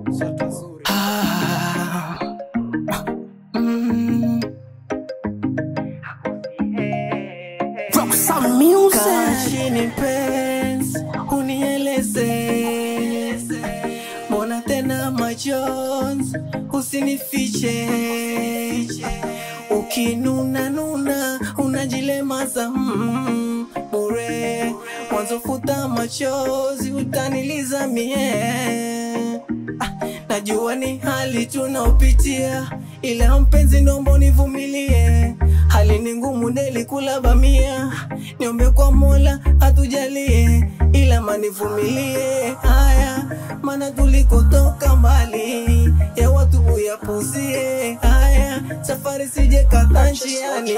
Ah, mm. Kaa chini mpenzi, unieleze mbona tena majonzi, usinifiche ukinuna nuna unajilemaza mm, bure mwanzo futa machozi utaniliza mie ah, najua ni hali tunaopitia ila mpenzi nombo nivumilie hali ni ngumu deli kula bamia niombe kwa mola atujalie ila manivumilie haya mana tulikotoka mbali ya watu uyapuzie haya safari sije kata njiani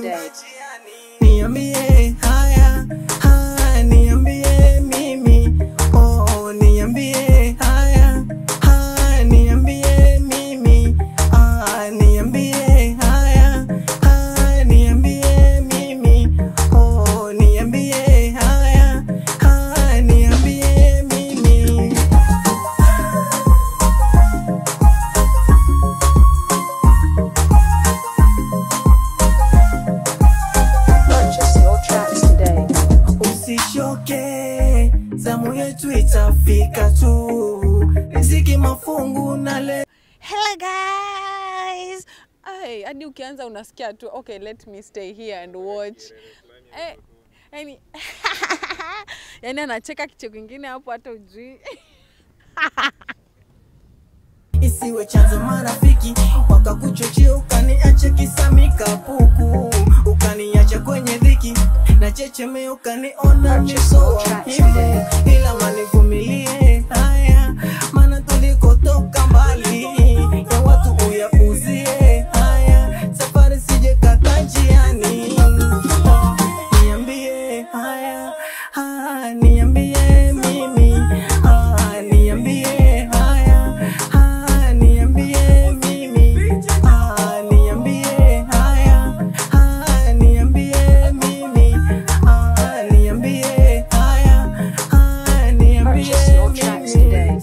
niambie haya haya niambie mimi oh niambie haya haya niambie mimi ah niambie haya haya niambie mimi oh niambie haya haya niambie mimi Purchase your tracks today. usishoke zamu yetu itafika tu riziki mafungu na le Hello guys. Ay, hadi ukianza unasikia tu okay, let me stay here and watch. Eh, yani yani anacheka kicheko kingine hapo hata ujui. isiwe chanzo marafiki wakakuchochea ukaniacha kisamika puku ukaniacha kwenye dhiki na checheme ukaniona nisoa himu ila manivumilie haya maana tulikotoka mbali ya watu uyapuzie haya safari sije kata njiani Oh, niambie haya haya niambie mimi haya niambie haya haya niambie mimi haya niambie haya haya niambie mimi haya niambie haya haya niambie Purchase your tracks today.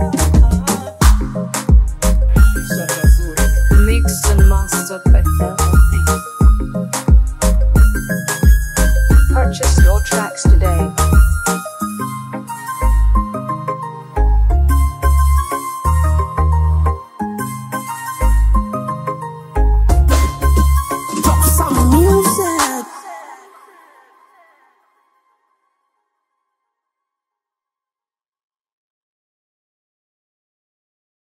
Mixed and mastered by Fel.